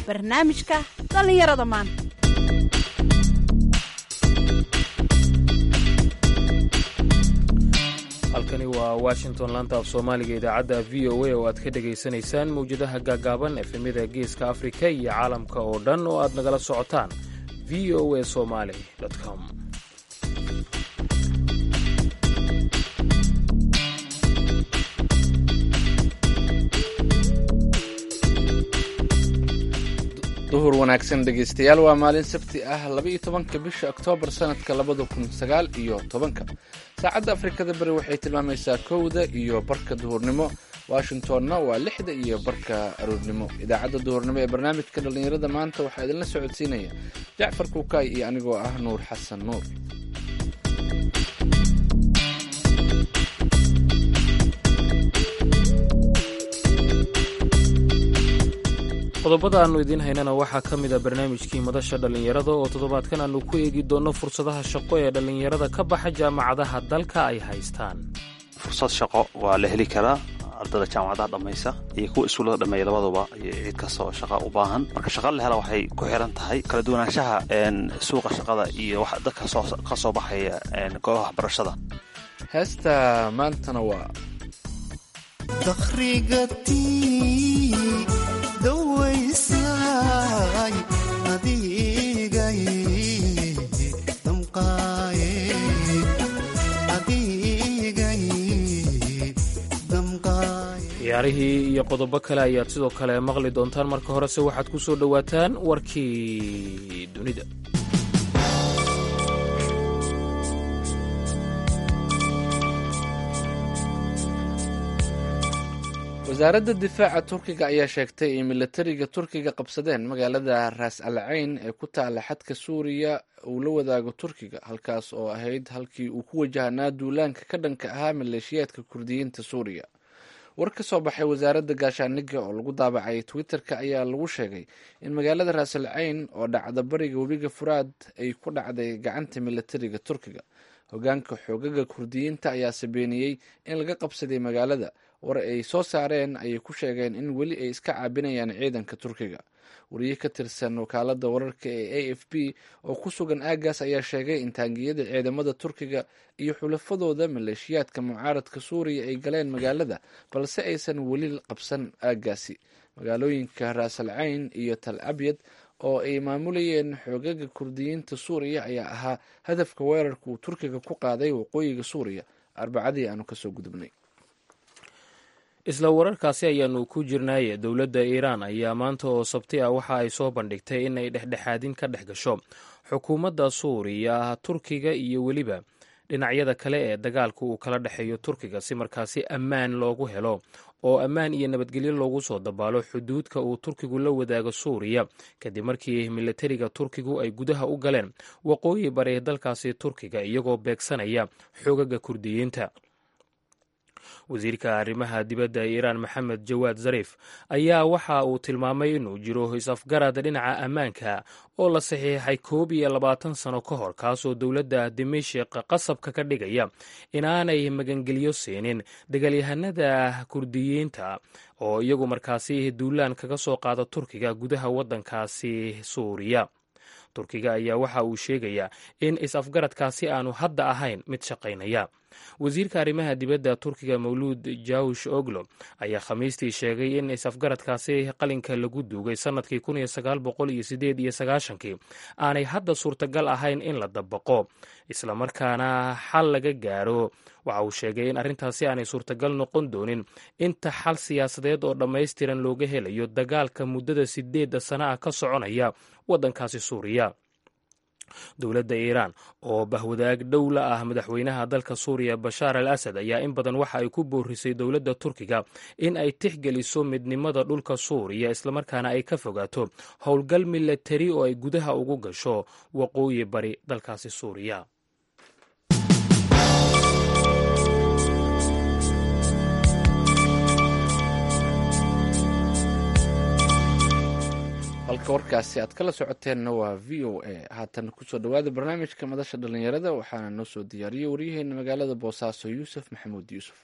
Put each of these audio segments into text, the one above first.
barnaamijka dhallinyarada maanta halkani waa washington laanta af soomaaliga idaacadda v o a oo aad ka dhegaysanaysaan mawjadaha gaagaaban efemyada geeska afrika iyo caalamka oo dhan oo aad nagala socotaan v o a somali com duhur wanaagsan dhegaystayaal waa maalin sabti ah laba-iyo tobanka bisha oktoobar sanadka labada kun sagaal iyo tobanka saacadda afrikada bari waxay tilmaamaysaa kowda iyo barka duhurnimo washingtonna waa lixda iyo barka aroornimo idaacadda duhurnimo ee barnaamijka dhallinyarada maanta waxaa idinla socodsiinaya jacfar kuukaay iyo anigoo ah nuur xasan nuur qodobada aannu idiin haynana waxaa ka mid a barnaamijkii madasha dhallinyarada oo toddobaadkan aannu ku eegi doonno fursadaha shaqo ee dhallinyarada ka baxa jaamacadaha dalka ay haystaan fursad shaqo waa la heli karaa ardada jaamacadaha dhammaysa iyo kuwa iskuullada dhameeya labaduba iyo cid kastoo shaqa u baahan marka shaqa la hela waxay ku xiran tahay kala duwanaanshaha suuqa shaqada iyo wax dadka ka soo baxaya goobaha waxbarashada heesta maantana waa ciyaarihii iyo qodobo kale ayaad sidoo kale maqli doontaan marka horese waxaad ku soo dhowaataan warkii dunida wasaaradda difaaca turkiga ayaa sheegtay in milatariga turkiga qabsadeen magaalada raas al cayn ee ku taala xadka suuriya uu la wadaago turkiga halkaas oo ahayd halkii uu ku wajahnaa duulaanka ka dhanka ahaa maleeshiyaadka kurdiyiinta suuriya war ka soo baxay wasaaradda gaashaaniga oo lagu daabacay twitter-ka ayaa lagu sheegay in magaalada raas al cayn oo dhacda bariga webiga furaad ay ku dhacday gacanta milatariga turkiga hogaanka xoogaga kurdiyiinta ayaa sabeeniyey in laga qabsaday magaalada war ay soo saareen ayay ku sheegeen in weli ay iska caabinayaan ciidanka turkiga wariye ka tirsan wakaalada wararka ee a f b oo ku sugan aagaas ayaa sheegay in taangiyada ciidamada turkiga iyo xulafadooda maleeshiyaadka mucaaradka suuriya ay galeen magaalada balse aysan weli qabsan aagaasi magaalooyinka raasal cayn iyo tal abyad oo ay maamulayeen xoogaga kurdiyiinta suuriya ayaa ahaa hadafka weerarka uu turkiga ku qaaday waqooyiga suuriya arbacadii aanu kasoo gudubnay isla wararkaasi ayaanu ku jirnaaye dowladda iiraan ayaa maanta oo sabti ah waxa ay soo bandhigtay in ay dhexdhexaadin ka dhex gasho xukuumadda suuriya turkiga iyo weliba dhinacyada kale ee dagaalka uu kala dhexeeyo turkiga si markaasi ammaan loogu helo oo ammaan iyo nabadgelyo loogu soo dabaalo xuduudka uu turkigu la wadaago suuriya kadib markii milatariga turkigu ay gudaha u galeen waqooyi bari dalkaasi turkiga iyagoo beegsanaya xoogaga kurdiyiinta wasiirka arrimaha dibadda ee iiraan maxamed jawaad zariif ayaa waxa uu tilmaamay inuu jiro is-afgarad dhinaca ammaanka oo la saxiixay koob iyo labaatan sano ka hor kaasoo dowladda dimashik qasabka ka dhigaya inaanay magangelyo siinin dagaalyahanada kurdiyiinta oo iyagu markaasi duulaan kaga soo qaada turkiga gudaha waddankaasi suuriya turkiga ayaa waxa uu sheegayaa in is-afgaradkaasi aanu hadda ahayn mid shaqaynaya wasiirka arrimaha dibadda turkiga mawluud jawsh oglo ayaa khamiistii sheegay in is-afgaradkaasi qalinka lagu duugay sannadkii kun iyo sagaal boqol iyo sideed iyo sagaashankii aanay hadda suurtagal ahayn in la dabaqo islamarkaana xal laga gaaro waxa uu sheegay in arrintaasi aanay suurtagal noqon doonin inta xal siyaasadeed oo dhammaystiran looga helayo dagaalka muddada sideedda sana ah ka soconaya waddankaasi suuriya dowladda iiraan oo bahwadaag dhow la ah madaxweynaha dalka suuriya bashaar al asad ayaa in badan waxa ay ku boorisay dowladda turkiga in ay tixgeliso midnimada dhulka suuriya islamarkaana ay ka fogaato howlgal milatari oo ay gudaha ugu gasho waqooyi bari dalkaasi suuriya halka warkaasi aad kala socoteenna waa v o a haatan kusoo dhawaada barnaamijka madasha dhallinyarada waxaana noo soo diyaariyey waryaheena magaalada boosaaso yuusuf maxamuud yuusuf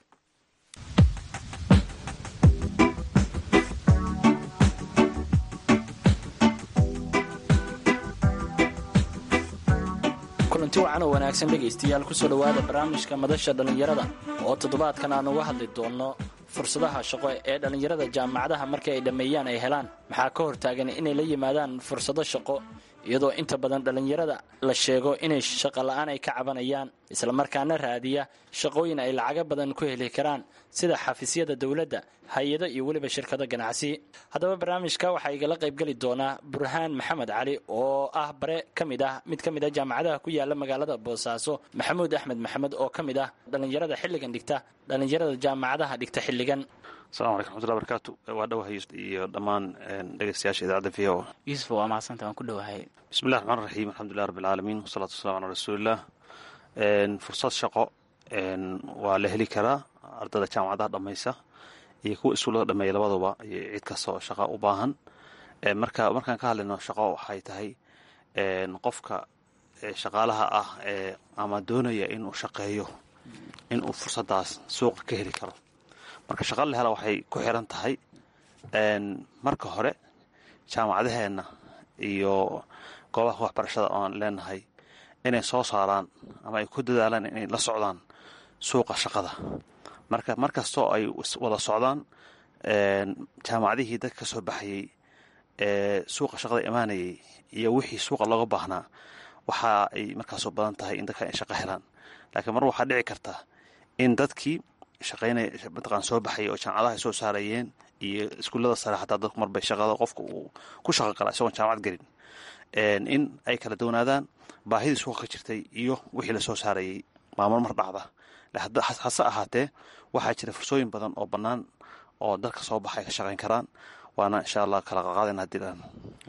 kulanti wacan oo wanaagsan dhegaystayaal kusoo dhowaada barnaamijka madasha dhallinyarada oo toddobaadkan aan uga hadli doonno fursadaha shaqo ee dhallinyarada jaamacadaha markii ay dhammeeyaan ay helaan maxaa ka hortaagan inay la yimaadaan fursado shaqo iyadoo inta badan dhallinyarada la sheego inay shaqo la'aan ay ka cabanayaan islamarkaana raadiya shaqooyin ay lacago badan ku heli karaan sida xafiisyada dowladda hay-ado iyo weliba shirkado ganacsi haddaba barnaamijka waxaa igala qaybgeli doonaa burhaan maxamed cali oo ah bare ka mid ah mid ka mid ah jaamacadaha ku yaala magaalada boosaaso maxamuud axmed maxamed oo ka mid ah dhallinyarada xilligan dhigta dhallinyarada jaamacadaha dhigta xilligan asalaamu alaikum raxmatullahi barakaatu waa dhawahay iyo dhammaan dhegeystayaasha idaacadda v o yuusuf waa mahadsanta waan ku dhowahay bismillahi raxmaan raxiim alxamdulilah rabbi alcaalamiin wasalaatu wasalamu calaa rasuuliillah fursad shaqo waa la heli karaa ardada jaamacadaha dhammaysa iyo kuwa iskuullada dhameeya labaduba iyo cid kasta oo shaqa u baahan marka markaan ka hadlayno shaqo waxay tahay qofka shaqaalaha ah ee ama doonaya inuu shaqeeyo inuu fursadaas suuqa ka heli karo marka shaqa la hela waxay ku xiran tahay marka hore jaamacadaheenna iyo goobaha waxbarashada ooaan leenahay inay soo saaraan ama ay ku dadaalaan inay la socdaan suuqa shaqada marka mar kastoo ay wada socdaan jaamacadihii dad ka soo baxayey ee suuqa shaqada imaanayay iyo wixii suuqa looga baahnaa waxa ay markaasoo badan tahay in dadkan ay shaqo helaan laakiin mar waxaa dhici karta in dadkii shaqaynaya mataqaan soo baxayay oo jaamacadaha ay soo saarayeen iyo iskuullada sare xataa dadku marbay shaqada qofka uu ku shaqo gala isagoon jaamacad gelin in ay kala doonaadaan baahidii suuqa ka jirtay iyo wixii lasoo saarayay maamul mar dhacda hase ahaatee waxaa jira fursooyin badan oo bannaan oo dalka soo baxay ka shaqayn karaan waana insha allah kala qaqaadayna hadii dhan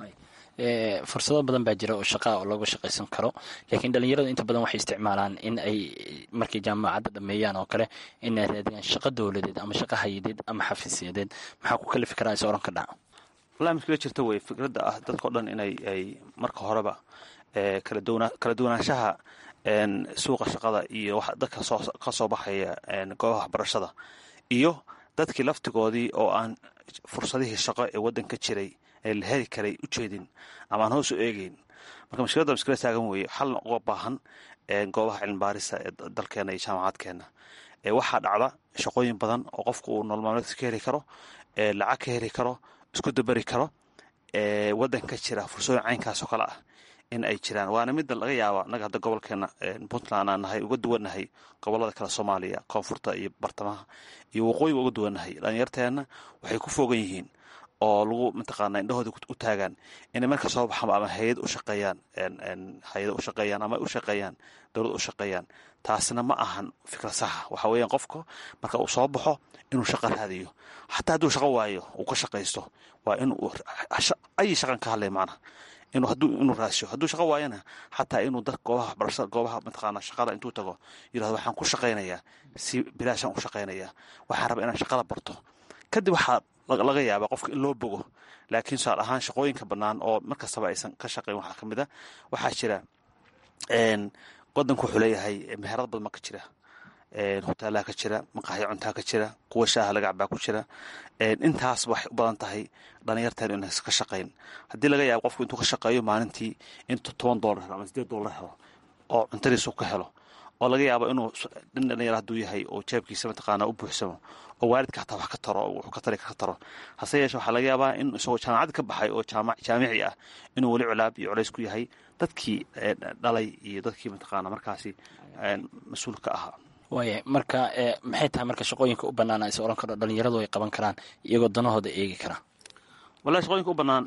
fursado badan baa jira oo shaqaa oo looga shaqaysan karo laakiin dhallinyaradu inta badan waxay isticmaalaan in ay markay jaamacadda dhameeyaan oo kale inay raadiyaan shaqo dowladeed ama shaqo hayadeed ama xafiisyadeed maxaa ku kalifi karaa is oran ka dhaca wallahi mid kala jirta wey fikradda ah dadkao dhan inay ay marka horeba kala duwanaanshaha suuqa shaqada iyo dadka ka soo baxaya goobaha waxbarashada iyo dadkii laftigoodii oo aan fursadihii shaqo ee waddanka jiray ee la heli karay u jeedin ama aan hoos u eegeyn marka mashkiladda maskila taagan weeye xalna uga baahan goobaha cilmibaarisa ee dalkeena iyo jaamacaadkeena waxaa dhacda shaqooyin badan oo qofku uu nolol maalmeedka ka heli karo lacag ka heli karo isku daberi karo waddanka jira fursooyin caynkaasoo kale ah in ay jiraan waana midda laga yaaba naga hadda gobolkeena puntland aan nahay uga duwannahay gobolada kale soomaaliya koonfurta iyo bartamaha iyo waqooyiga uga duwannahay dhalinyarteenna waxay ku foogan yihiin oo lagu mataqaana indhahooda u taagaan inay marka soo baxaan ama hay-ad u shaqeeyaan hay-ada u shaqeeyaan ama u shaqeeyaan dowlad u shaqeeyaan taasna ma ahan fikrad saxa waxa weeyaan qofka marka uu soo baxo inuu shaqo raadiyo xataa hadduu shaqo waayo uu ka shaqaysto waa inuu ay shaqan ka hadlay macna inuu hadduu inuu raasho hadduu shaqo waayana xataa inuu dad goobaha waxbarashada goobaha mataqaana shaqada intuu tago yirahdo waxaan ku shaqaynayaa si bilaashaan u shaqaynayaa waxaan rabaa inaan shaqada barto kadib waxaa laga yaabaa qofka in loo bogo laakiin tusaal ahaan shaqooyinka bannaan oo markastaba aysan ka shaqayn waxaa ka mid a waxaa jira wadanku wuxuu leeyahay meherad badan ma ka jira hoteelaha ka jira maqaaxyo cuntaa ka jira kuwa shaaha laga cabaa ku jira intaas waxay u badan tahay dhalinyarteen inay ka shaqayn haddii laga yaabo qofku intuu ka shaqeeyo maalintii intuu toban doolar helo ama sideed doolar helo oo cuntadiisu ka helo oo laga yaabo inuu nin dhalinyar hadduu yahay oo jeebkiisa mataqaana u buuxsamo oo waalidka hataa wax ka taro wuxuu ka tari ka taro hase yeeshe waxaa laga yaabaa in isagoo jaamacad ka baxay oo jaamici ah inuu weli culaab iyo culays ku yahay dadkii dhalay iyo dadkii mataqaana markaasi mas-uulka ahaa waaya marka maxay tahay marka shaqooyinka u bannaan is oran karo dhalinyaradu ay qaban karaan iyagoo danahooda eegi kara wallahi shaqooyinka u bannaan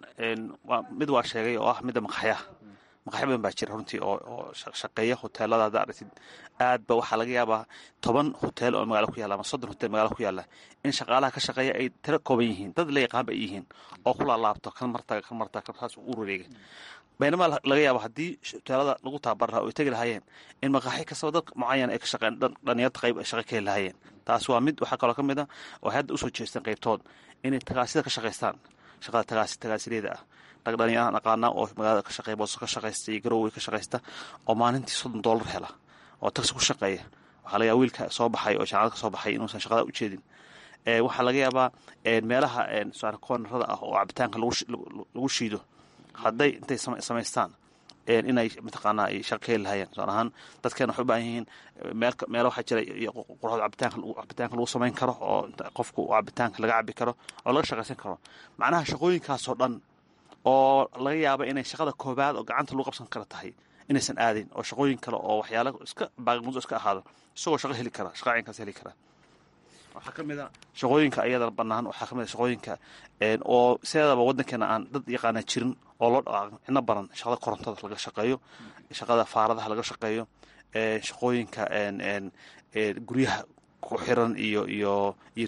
mid waa sheegay oo ah midda maqaxyaha maqaxyo badan baa jira runtii oo shaqeeya hoteelada hadda aragtid aad ba waxaa laga yaabaa toban hotel oo magaalo ku yaalla ama soddon hotel magaalo ku yaalla in shaqaalaha ka shaqeeya ay tiro kooban yihiin dad la yaqaan ba ay yihiin oo ku laalaabto kan martaga kan martaga kan saas u wareega baynama laga yaabo haddii hoteelada lagu tababar lahaa oo ay tegi lahaayeen in maqaaxi kastaba dad mucayan ay ka shaqeen dhalinyarta qayb ay shaqo ka heli lahaayeen taas waa mid waxaa kaloo ka mid a oo hadda usoo jeesteen qaybtood inay tagaasida ka shaqaystaan shaqada tagaasi tagaasileeda ah rag dhalinyaraan aqaana oo magaalada ka shaqeeya booso ka shaqaysta iyo garowey ka shaqaysta oo maalintii soddon doolar hela oo tagsi ku shaqeeya waxaa laga yaaba wiilka soo baxay oo jaamacad ka soo baxay inuusan shaqada u jeedin waxaa laga yaabaa meelaha koonarada ah oo cabitaanka lagu shiido hadday intay samaystaan inay mataqaanaa ay shaqo ka heli lahayeen tusaale ahaan dadkeena waxay u baahan yihiin meel meelo waxaa jira quruxda cabitaanka cabitaanka lagu samayn karo oo qofku cabitaanka laga cabi karo oo laga shaqaysan karo macnaha shaqooyinkaasoo dhan oo laga yaaba inay shaqada koobaad oo gacanta lagu qabsan kara tahay inaysan aadin oo shaqooyin kale oo waxyaala iska baaqmudo iska ahaado isagoo shaqo heli kara shaqa caynkaas heli kara waxaa ka mid a shaqooyinka ayada bannaan waxaa ka mid a shaqooyinka oo sideedaba waddankeena aan dad yaqaana jirin oo loo dhaqaaqo cidno baran shaqada korontada laga shaqeeyo shaqada faaradaha laga shaqeeyo shaqooyinka guryaha ku xiran iyo iyo iyo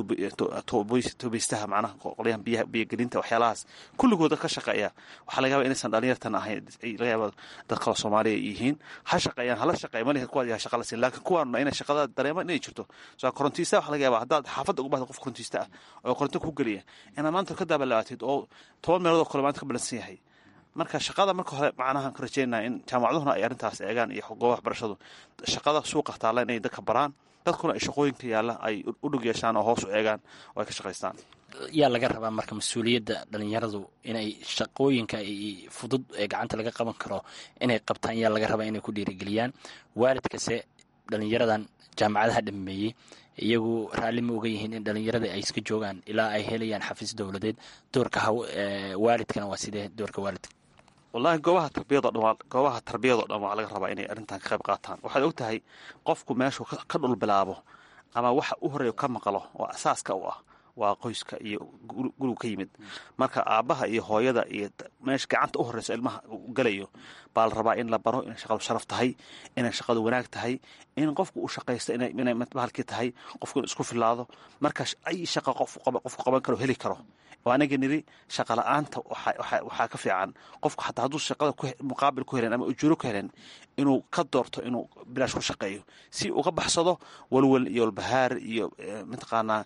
tuubeystaha macnaha qolyahan biyaha biyogelinta waxyaalahaas kulligood dad ka shaqeeya waxaa laga yaaba inaysan dhalinyartan ahayn laga yaaba dad kaloo soomaaliya yihiin ha shaqeeyaan hala shaqeeya malihin kuwaad yaha shaqa la siin laakiin kuwaanuna inay shaqada dareemaan inay jirto soo korontiista waxa laga yaaba haddaad xaafadda ugu bahda qof korontiista ah oo koronto ku geliya inaad maanta ka daabalabaatid oo toban meelood oo kale maanta ka balansan yahay marka shaqada marka hore macnaha ka rajeynaya in jaamacaduhuna ay arrintaas eegaan iyo goobaha waxbarashadu shaqada suuqa taalla inay dadka baraan dadkuna ay shaqooyinka yaalla ay u dhug yeeshaan oo hoos u eegaan oo ay ka shaqaystaan yaa laga rabaa marka mas-uuliyadda dhalinyaradu inay shaqooyinka fudud ee gacanta laga qaban karo inay qabtaan yaa laga rabaa inay ku dhiirigeliyaan waalidkase dhalinyaradan jaamacadaha dhameeyey iyagu raalli ma oga yihiin in dhalinyarada ay iska joogaan ilaa ay helayaan xafiis dowladeed doorka waalidkana waa sidee doorka waalidka wallahi goobaha tarbiyado dhan goobaha tarbiyadoo dhan waa laga rabaa inay arrintan ka qayb qaataan waxaad og tahay qofku meeshuu ka dhul bilaabo ama waxa u horeeyo ka maqlo oo asaaska u ah waa qoyska iyo gurigu ka yimid marka aabbaha iyo hooyada iyo meesha gacanta u horreyso ilmaha u gelayo baa la rabaa in la baro inay shaqadu sharaf tahay inay shaqadu wanaag tahay in qofku uu shaqaysto inay bahalkii tahay qofku inu isku filaado marka ay shaqa qofku qaban karo heli karo oo anaga niri shaqa la-aanta waxaa ka fiican qofku xataa hadduu shaqada muqaabil ku helen ama ujuuro ku helen inuu ka doorto inuu bilaash ku shaqeeyo si uga baxsado walwal iyo walbahaar iyo mataqaanaa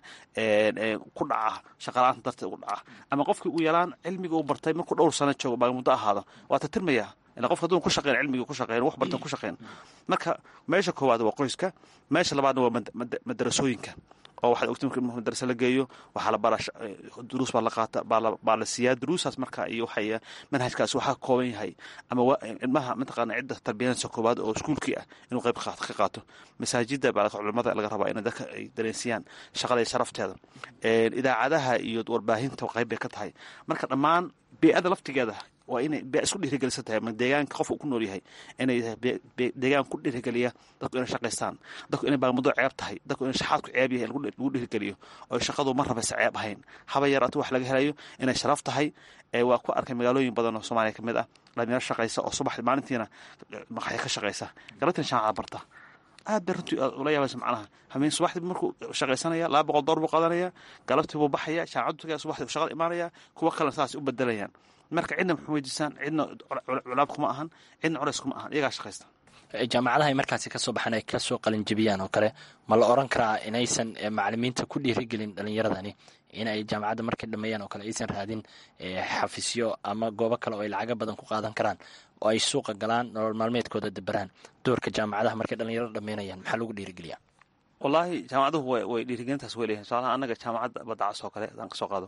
ku dhaca shaqala-aanta darteed ugu dhaca ama qofkii ugu yalaan cilmiga uu bartay markuu dhowr sano joogo baa muddo ahaado waa tatirmaya ila qofka hadduu ku shaqeyn cilmigii ku shaqeyn wax bartan ku shaqeyn marka meesha koowaad waa qoyska meesha labaadna waa madarasooyinka oo waxaad ogti marka madarasa la geeyo waxaa la bara duruus baa la qaata baa la siiyaa duruusaas marka iyo waxay manhajkaas waxaa ka kooban yahay ama ilmaha mataqaana cidda tarbiyanaysa koowaad oo iskuulkii ah inuu qayb ka qaato masaajida baa culimada laga rabaa inay dadka ay dareensiyaan shaqada sharafteeda idaacadaha iyo warbaahinta qayb bay ka tahay marka dhammaan bee-ada laftigeeda waa inay bee isku dhiirigelisan tahay ma deegaanka qofka ku nool yahay inay deegaan ku dhiirigeliya dadku inay shaqaystaan dadku inay baamuddo ceeb tahay dadku inay shaxaadku ceeb yahay lagu dhiirigeliyo oo shaqadu mar rabaysa ceeb ahayn haba yaraatu wax laga helayo inay sharaf tahay waa ku arkay magaalooyin badan oo soomaaliya ka mid ah dhalinyaro shaqaysa oo subax maalintiina maqaxya ka shaqaysa galabtiina shaacada barta aad bay runtii ula yaabaysa macnaha hameen subaxdii markuu shaqaysanaya laba boqol door buu qaadanaya galabtii buu baxaya shaacadu tagaya subaxdii shaqada imaanaya kuwa kalena saas u bedelayaan marka cidna maxu weydiisaan cidna culaab kuma ahan cidna culays kuma ahan iyagaa shaqaysta jaamacadaha ay markaasi kasoo baxaan ay kasoo qalinjebiyaan oo kale ma la oran karaa inaysan macalimiinta ku dhiirigelin dhalinyaradani inay jaamacadda markay dhameeyaan oo kale aysan raadin xafisyo ama goobo kale oo ay lacago badan ku qaadan karaan oo ay suuqa galaan nolol maalmeedkooda daberaan doorka jaamacadaha markay dhalinyarada dhameynayaan maxaa lagu dhiirigeliyaa wallaahi jaamacaduhu way dhiirigelintaas way leeyihin tusaalaha annaga jaamacadda badacas oo kale hadaan kasoo qaado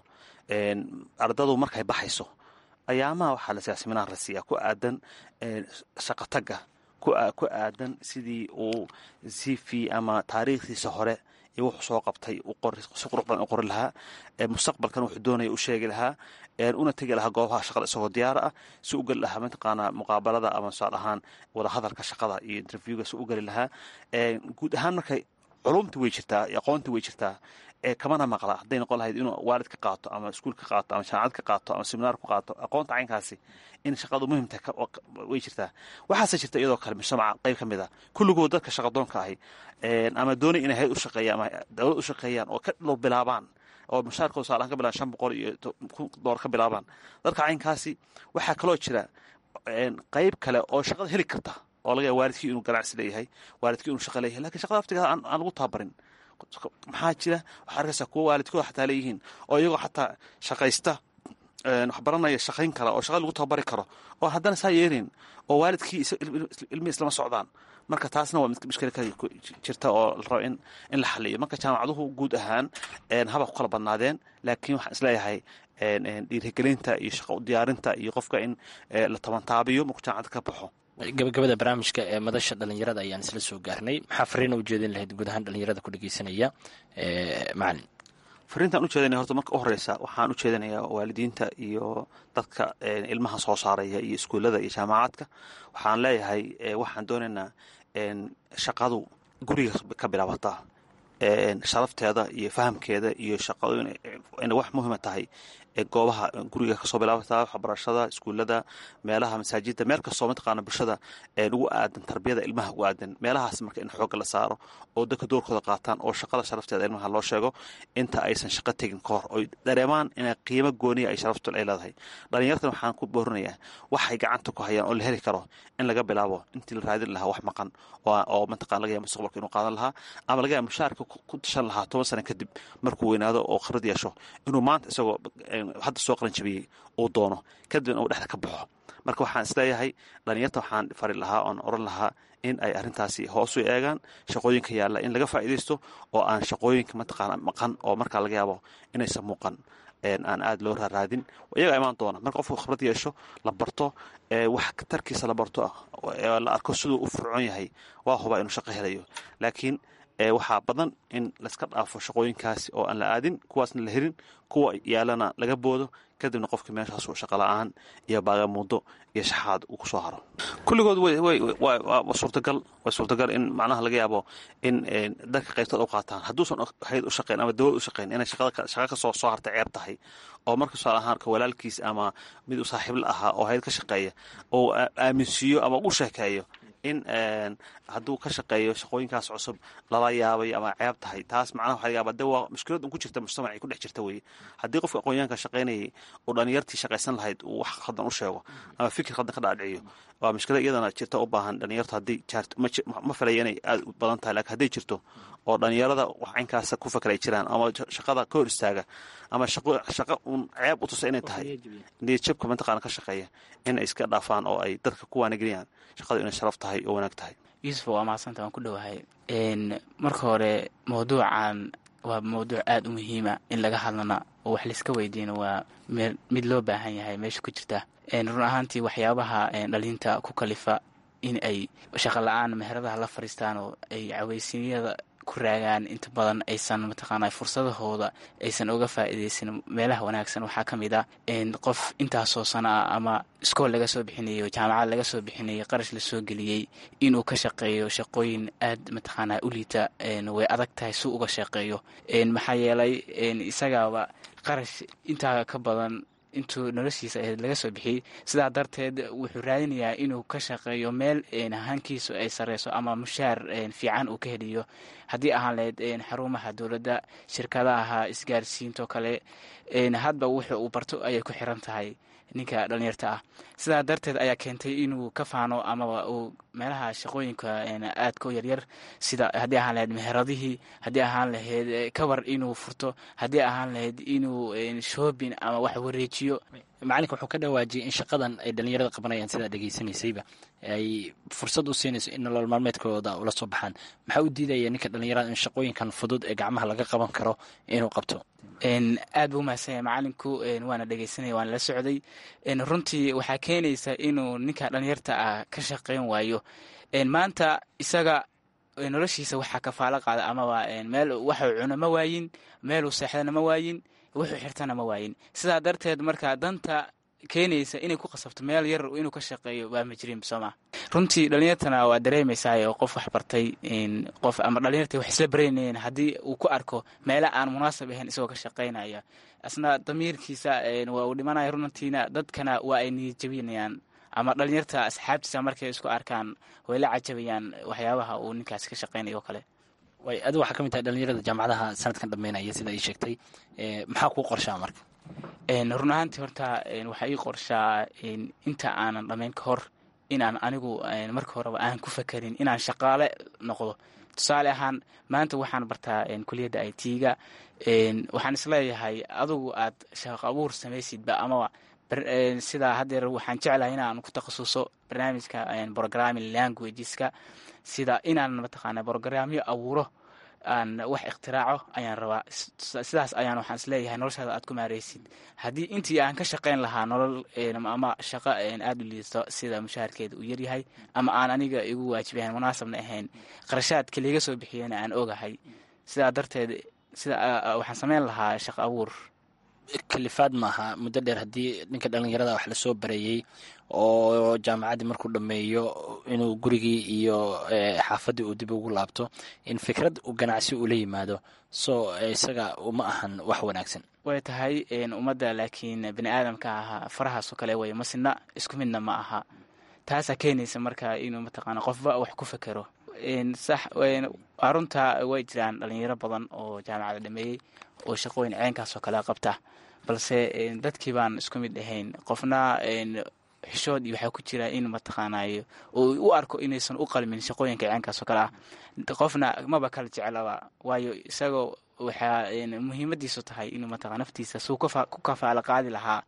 ardadu markay baxayso ayaamaha waxaa lasiyaa seminaar la siiyaa ku aadan shaqotagga ku aadan sidii uu cv ama taariikhdiisa hore iyo wuxuu soo qabtay si qurux badan u qori lahaa mustaqbalkan wuxuu doonaya u sheegi lahaa una tegi lahaa goobaha shaqada isagoo diyaara ah si u geli lahaa mataqaanaa muqaabalada ama tusaal ahaan wadahadalka shaqada iyo interviewga si u geli lahaa guud ahaan markay culumta way jirtaa iyo aqoonta way jirtaa ee kamana maqla hadday noqon lahayd inuu waalid ka qaato ama iskuul ka qaato ama jaamacad ka qaato ama seminaar ku qaato aqoonta caynkaasi in shaqadu muhimta way jirtaa waxaase jirta iyadoo kale mujtamaca qayb ka mid a kulligood dadka shaqadoonka ahi ama doonay inay hayad u shaqeeyaan ama dowlad u shaqeeyaan oo ka dhul bilaabaan oo mushaarkooda saalaan ka bilaban shan boqol iyo kun doolar ka bilaabaan dadka caynkaasi waxaa kaloo jira qayb kale oo shaqada heli karta oo laga yaaba waalidkii inuu ganacsi leeyahay waalidkii inuu shaqa leeyahay lakin shaqada aftigeeda aan lagu tababarin maxaa jira waxaa arkaysaa kuwa waalidkooda xataa leeyihiin oo iyagoo xataa shaqaysta wax baranaya shaqayn kara oo shaqada lagu tababari karo oo haddana saa yeelin oo waalidkii ilmihii islama socdaan marka taasna waa mushkila ka jirta oo la rabo in in la xaliyo marka jaamacaduhu guud ahaan haba ku kala badnaadeen laakiin waxaan isleeyahay dhiirigelinta iyo shaqa u diyaarinta iyo qofka in la tabantaabiyo markuu jaamacadda ka baxo gabagabada barnaamijka ee madasha dhalinyarada ayaan isla soo gaarnay maxaa fariina ujeedin lahayd guud ahaan dhalinyarada ku dhegeysanaya macalin fariintaan ujeedinaya horta marka u horeysa waxaan u jeedinayaa waalidiinta iyo dadka ilmaha soo saaraya iyo iskuullada iyo jaamacaadka waxaan leeyahay waxaan doonaynaa shaqadu guriga ka bilaabataa sharafteeda iyo fahamkeeda iyo shaqadu inay wax muhiima tahay goobaha guriga kasoo bilaabataa waxbarashada iskuullada meelaha masaajida meel kastoo mataqaana bulshada ugu aadan tarbiyada ilmaha ugu aadan meelahaas marka in xoogga la saaro oo dadka doorkooda qaataan oo shaqada sharafteeda ilmaha loo sheego inta aysan shaqo tegin ka hor oy dareemaan ina qiimo gooniya ay sharaftu ay leedahay dhalinyartan waxaan ku boorinayaa waxay gacanta ku hayaan oo la heli karo in laga bilaabo intii la raadin lahaa wax maqan oo mataqana laga yaaba mustaqbalka inuu qaadan lahaa ama laga yaaba mushaarka ku tashan lahaa toban sano kadib markuu weynaado oo khibrad yeesho inuu maanta isagoo hadda soo qalanjabiyey uu doono kadibna uu dhexda ka baxo marka waxaan isleeyahay dhalinyarta waxaan fari lahaa oon oran lahaa in ay arrintaasi hoos u eegaan shaqooyinka yaalla in laga faa'iidaysto oo aan shaqooyinka mataqaana maqan oo markaa laga yaabo inaysan muuqan aan aada loo raaraadin iyagaa imaan doona marka qofku khibrad yeesho la barto wax tarkiisa la barto la arko siduu u fircoon yahay waa hubaa inuu shaqo helayo laakiin waxaa badan in layska dhaafo shaqooyinkaasi oo aan la aadin kuwaasna la helin kuwa yaalana laga boodo kadibna qofka meeshaas shaqa la-aan iyo baagamuudo iyo shaxaad uu kusoo haro kulligood waa suurtagal waa suurtagal in macnaha laga yaabo in dadka qaybtood u qaataan hadduusan hayd u shaqeyn ama dawlad u shaqeyn inay shaqa kasoo soo harta ceeb tahay oo marka tusaale ahaan ka walaalkiis ama mid u saaxiibla ahaa oo hayd ka shaqeeya oo aaminsiiyo ama u sheekeeyo in hadduu ka shaqeeyo shaqooyinkaas cusub lala yaabay ama ceeb tahay taas macnaha waxa laga yaaba de waa mushkilad un ku jirta mujtamacay ku dhex jirta weye haddii qofka aqoonyahanka shaqaynayay uu dhalinyartii shaqaysan lahayd uu wax khaldan u sheego ama fikir khaldan ka dhaadhiciyo waa mushkilad iyadana jirta u baahan dhalinyartu haddii jaarto ma filaya inay aada u badan tahay lakin hadday jirto oo dhalinyarada wax caynkaasa ku fakray jiraan ama shaqada ka hor istaaga ama shaqo uun ceeb u tusa inay tahay niyadjabka mataqaana ka shaqeeya in ay iska dhaafaan oo ay dadka ku waanageliyaan shaqadu inay sharaf tahay oo wanaag tahay yuusuf waa mahadsanta waan ku dhowahay marka hore mawduucan waa mawduuc aada u muhiima in laga hadlana oo wax layska weydiino waa mid loo baahan yahay meesha ku jirta run ahaantii waxyaabaha dhalinta ku kalifa in ay shaqo la-aan meheradaha la fadhiistaan oo ay caweysinyada ku raagaan inta badan aysan mataqaana fursadahooda aysan uga faa'iidaysan meelaha wanaagsan waxaa ka mid ah qof intaasoo sano ah ama iskool laga soo bixinayo jaamacad laga soo bixinayay qarash lasoo geliyey inuu ka shaqeeyo shaqooyin aad mataqaana u liita way adag tahay si uga shaqeeyo maxaa yeelay isagaaba qarash intaa ka badan intuu noloshiisa ahayd laga soo bixiyey sidaa darteed wuxuu raadinayaa inuu ka shaqeeyo meel hankiisu ay sareyso ama mushaar fiican uu ka heliyo haddii ahaan lahayd xarumaha dowladda shirkadaha isgaarsiintoo kale hadba wuxu uu barto ayay ku xiran tahay ninka dhalinyarta ah sidaa darteed ayaa keentay inuu ka faano amaba uu meelaha shaqooyinka aadka u yaryar sida haddii ahaan lahayd meheradihii haddii ahaan lahayd kabar inuu furto haddii ahaan lahayd inuu shoobin ama wax wareejiyo macalinka wuxuu ka dhawaajiyay in shaqadan ay dhalinyarada qabanayaan sidaa dhegeysanaysayba ay fursad u siinayso in nolol maalmeedkooda ula soo baxaan maxaa u diidaya ninka dhalinyarada in shaqooyinkan fudud ee gacmaha laga qaban karo inuu qabto aad buu umahadsanya macalinku waana dhegeysanaya waana la socday runtii waxaa keenaysa inuu ninka dhalinyarta ah ka shaqeyn waayo maanta isaga noloshiisa waxaa kafaalo qaada amaba meel waxuu cuno ma waayin meeluu seexdana ma waayin wuxuu xirtana ma waayin sidaa darteed marka danta keenaysa inay ku qasabto meel yar inuu ka shaqeeyo waa majriin sooma runtii dhalinyartana waa dareemaysaa oo qof wax bartay qof ama dhalinyarta wax isla baraynayeen haddii uu ku arko meela aan munaasab ahayn isagoo ka shaqaynaya asna damiirkiisa waa uu dhimanaya runantiina dadkana waa ay niyad jabinayaan ama dhalinyarta asxaabtiisa markay isku arkaan way la cajabayaan waxyaabaha uu ninkaasi ka shaqaynayo oo kale way adi waxaa ka mid tahay dhalinyarada jaamacadaha sanadkan dhameynaya sida ay sheegtay maxaa kuu qorshaa marka run ahaantii horta waxaa ii qorshaa inta aanan dhammayn ka hor inaan anigu marka horeba aan ku fakerin inaan shaqaale noqdo tusaale ahaan maanta waxaan bartaa kuliyadda i t-ga waxaan isleeyahay adugu aad shaqo abuur samaysidba amaba sidaa haddeer waxaan jeclahay inaan ku takhasuso barnaamijka programming languageska sida inaan mataqaana brogramyo abuuro aan wax iktiraaco ayaan rabaa sidaas ayaan waxaan isleeyahay noloshaada aad ku maareysid haddii intii aan ka shaqayn lahaa nolol ama shaqo aada u liisto sida mushaharkeeda uu yaryahay ama aan aniga igu waajibahan munaasabna ahayn qarashaadka liiga soo bixiyana aan ogahay sidaa darteed sida waxaan sameyn lahaa shaqo abuur kalifaad maaha muddo dheer haddii ninka dhallinyarada wax lasoo bareeyey oo jaamacaddii markuu dhammeeyo inuu gurigii iyo xaafaddii uu dib ugu laabto in fikrad ganacsi ula yimaado so isaga uma ahan wax wanaagsan way tahay ummadda laakiin bani aadamka ahaa farahaasoo kale way masina isku midna ma aha taasaa keenaysa marka inuu mataqaana qofba wax ku fekero sax arunta way jiraan dhalinyaro badan oo jaamacada dhameeyey oo shaqooyin ceenkaasoo kale qabta balse dadkii baan isku mid ahayn qofna xishood iyo waxaa ku jira in mataqaanayo oo u arko inaysan u qalmin shaqooyinka ceenkaasoo kale ah qofna maba kala jecelaba waayo isagoo waxaa muhiimadiisu tahay inuu mataqaa naftiisa suu ku kafaalo qaadi lahaa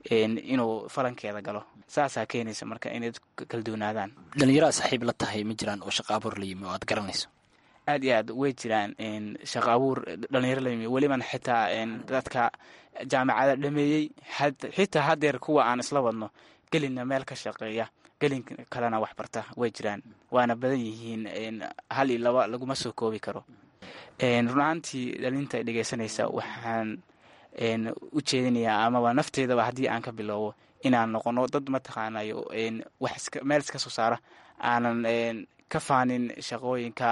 inuu falankeeda galo saasaa keenaysa marka inay kala duwanaadaan dhalinyarada saaxiib la tahay ma jiraan oo shaqo abuur la yimi oo aad garanayso aad iyo aad way jiraan shaqo abuur dhalinyaro la yimi welibana xitaa dadka jaamacada dhameeyey xitaa hadeer kuwa aan isla wadno gelinna meel ka shaqeeya gelin kalena wax barta way jiraan waana badan yihiin hal iyo laba laguma soo koobi karo run ahaantii dhalinta dhegeysanaysa waxaan u jeedinayaa amaba nafteedaba haddii aan ka bilowbo inaan noqono dad mataqaanayo wax meel iska soo saara aanan ka faanin shaqooyinka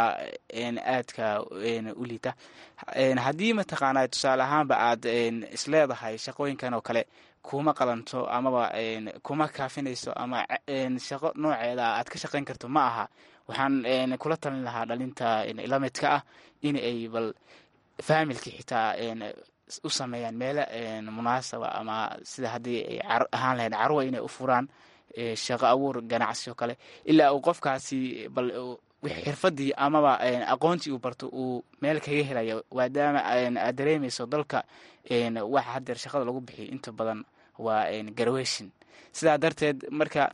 aadka u liita haddii mataqaanay tusaale ahaanba aad isleedahay shaqooyinkan oo kale kuma qalanto amaba kuma kaafinayso ama shaqo nooceeda aad ka shaqayn karto ma aha waxaan kula talin lahaa dhalinta lamidka ah in ay bal faamilkii xitaa u sameeyaan meelo munaasaba ama sida haddii ay ahaan lahayd carwa inay u furaan shaqo abuur ganacsi oo kale ilaa uu qofkaasi bal xirfadii amaba aqoontii uu barto uu meel kaga helayo maadaama aad dareemayso dalka waxa hadeer shaqada lagu bixiyo inta badan waa garaweshin sidaa darteed marka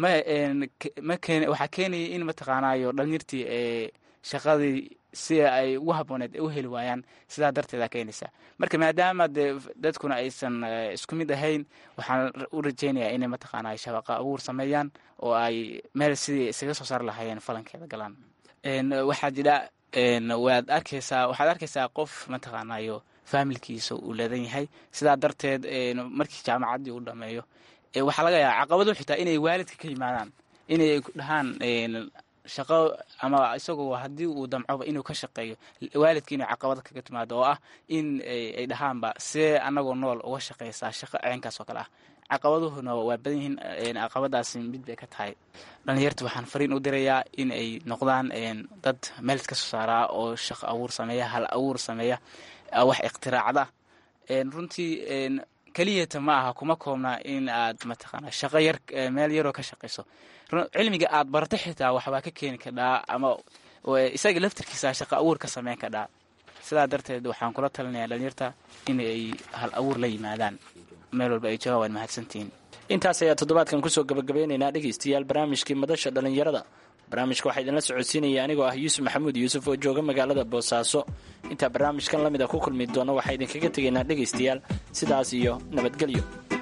waxaa keenaya in mataqaanayo dhalinyartii shaqadii sida ay ugu habooneed u heli waayaan sidaa darteeda keenaysa marka maadaama de dadkuna aysan isku mid ahayn waxaan u rajeynayaa inay mataqaana shabaqa abuur sameeyaan oo ay meel sidii isaga soo saar lahaayeen falankeeda galaan waxaa jira waad arkeysaa waxaad arkeysaa qof mataqaanayo faamilkiisa uu leedan yahay sidaa darteed markii jaamacaddii uu dhameeyo waxaa laga yaaba caqabado xitaa inay waalidka ka yimaadaan inay dhahaan shaqo ama isagoo haddii uu damcoba inuu ka shaqeeyo waalidka inay caqabad kaga timaado oo ah in ay dhahaanba see anagoo nool uga shaqeysaa shaqo ceenkaas oo kale ah caqabaduhuna waa badan yihiin caqabadaasi mid bay ka tahay dhalinyarta waxaan fariin u dirayaa in ay noqdaan dad meel iska soo saaraa oo shaqo abuur sameeya hal abuur sameeya wax ikhtiraacda runtii keliyata ma aha kuma koobnaa in aad mataqaana shaqo yar meel yaroo ka shaqeyso cilmiga aad barata xitaa waxbaa ka keeni kadhaa ama isaga laftirkiisa shaqo abuur ka sameyn kadhaa sidaa darteed waxaan kula talinayaa dhalinyarta in ay hal abuur la yimaadaan meel walba ay joogaan waad mahadsantihiin intaas ayaa toddobaadkan kusoo gabagabeynaynaa dhegaystayaal barnaamijkii madasha dhallinyarada barnaamijka waxaa idinla socodsiinaya anigoo ah yuusuf maxamuud yuusuf oo jooga magaalada boosaaso intaa barnaamijkan la mid a ku kulmi doono waxaa idinkaga tegaynaa dhegaystayaal sidaas iyo nabadgelyo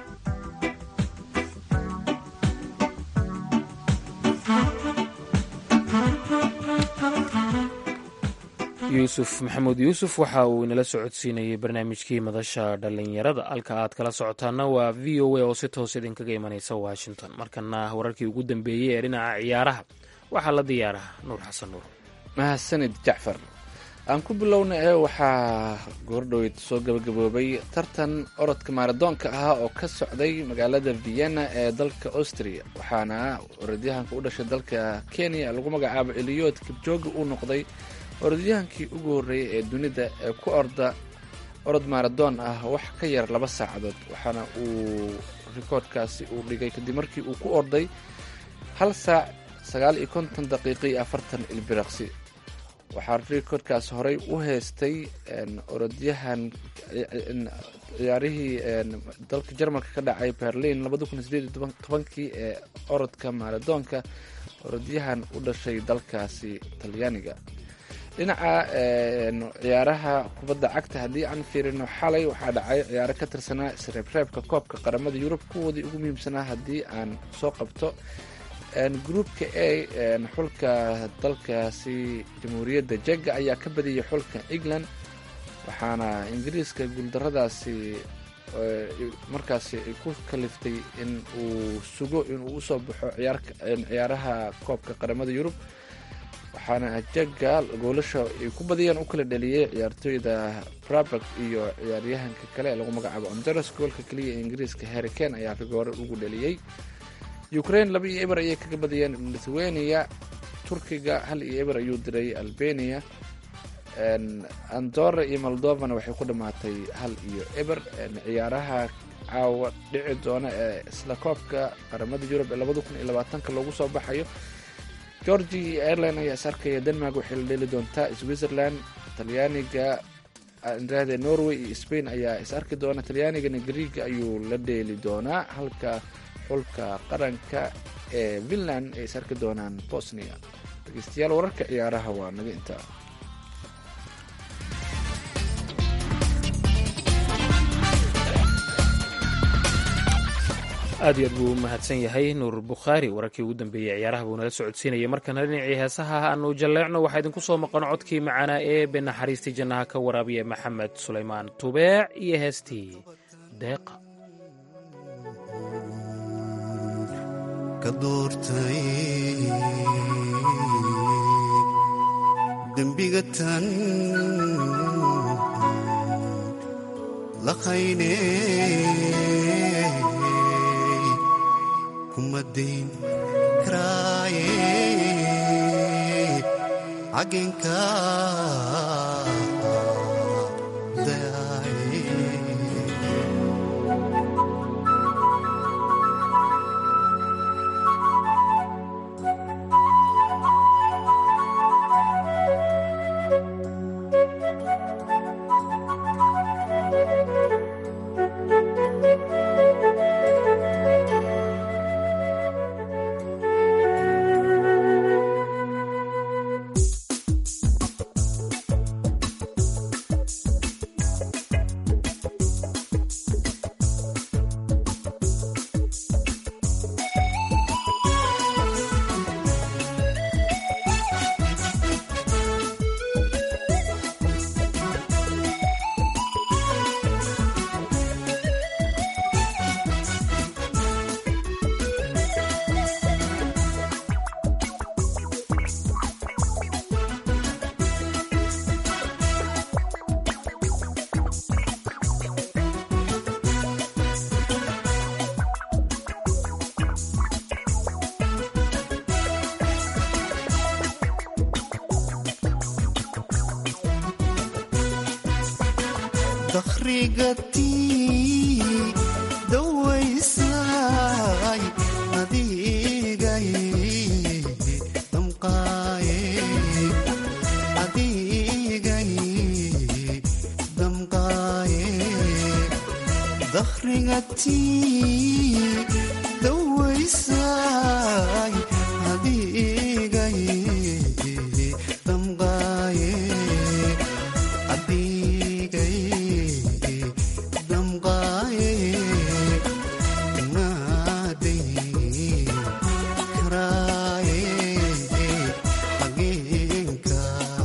yuusuf maxamuud yuusuf waxa uu inala socodsiinayey barnaamijkii madasha dhallinyarada halka aad kala socotaana waa v o a oo si toos idinkaga imanaysa washington markana wararkii ugu dambeeyey ee dhinaca ciyaaraha waxaa la diyaaraha nuur xasan nuur mahadsanid jacfar aan ku bilowna ee waxaa goordhoweyd soo gabagaboobay tartan orodka maaradoonka ah oo ka socday magaalada vienna ee dalka austria waxaana orodyahanka u dhashay dalka kenya lagu magacaabo eliyood kibjoogi uu noqday orodyahankii ugu horreeyay ee dunida ee ku orda orod maaradoon ah wax ka yar laba saacadood waxaana uu rikoodhkaasi uu dhigay kadib markii uu ku orday hal saac sagaal iyo konton daqiiqo iyo afartan ilbiraqsi waxaa rikoodhkaas horey u heystay orodyahan ciyaarihii dalka jarmalka ka dhacay berlin labada kun sideed iyo tobankii ee orodka maaradoonka orodyahan u dhashay dalkaasi talyaaniga dhinaca ciyaaraha kubadda cagta haddii aan fiirino xalay waxaa dhacay ciyaaro ka tirsanaa isreebreebka koobka qaramada yurub kuwoodii ugu muhiimsanaa haddii aan soo qabto gruupka a xulka dalkaasi jamhuuriyadda jega ayaa ka badiyay xulka england waxaana ingiriiska guuldaradaasi markaasi ay ku kaliftay in uu sugo inuu usoo baxo ciyaaraha koobka qaramada yurub waxaana jega goolasha ay ku badiyeen u kala dhaliyey ciyaartooyda brabak iyo ciyaaryahanka kale ee lagu magacaabo onderes goolka keliya ee ingiriiska harricane ayaa rigoore ugu dhaliyey ukraine laba iyo eber ayay kaga badiyeen lithuania turkiga hal iyo eber ayuu diray albania andora iyo moldovana waxay ku dhammaatay hal iyo eber ciyaaraha caawa dhici doona ee isla koobka qaramada yurub ee labada kun iyo labaatanka loogu soo baxayo georgia iyo ireland ayaa is arkaya denmark waxay la dheli doontaa switzerland talyaaniga indrahde norway iyo spain ayaa is arki doona talyaanigana griega ayuu la dheeli doonaa halka xulka qaranka ee finland ay is arki doonaan bosnia dhegeystayaal wararka ciyaaraha waa naga intaa aad iyo aad buu u mahadsan yahay nuur bukhaari wararkii ugu dambeeyey ciyaaraha buu nala socodsiinayay markana dhinacii heesaha aanu jalleecno waxaa idinku soo maqan codkii macaanaa ee benaxariistii jannaha ka waraabiya maxamed sulaymaan tubeec iyo heestii deeqa ka doortay dembiga tan laqayne kumadayn karaaye cagenka daaye dakhrigatii dawaysay adigay damqaaye adigay damqaaye dakhrigatii dawaysay adigay damqaaye adigay damqaaye naaday karaaye xageenka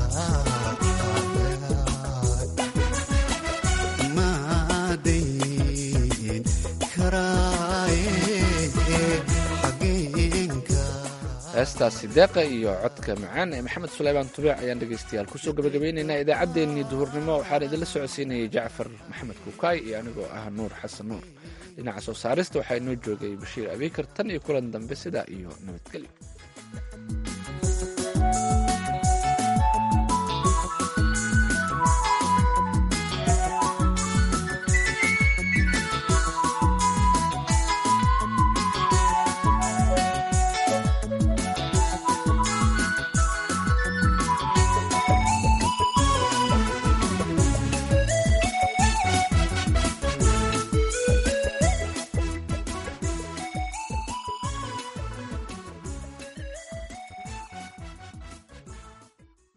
naaday karaaye xageenka heestaasi deeqa iyo codka macaan ee maxamed suleymaan tubeec ayaan dhegeystayaal kusoo gabagabeyneynaa idaacaddeenii duhurnimo waxaan idinla socodsiinayay jacfar maxamed kukaay iyo anigoo ah nuur xasan nuur dhinaca soo saarista waxaa inoo joogay bashiir abiikar tan iyo kulan dambe sidaa iyo nabadgelyo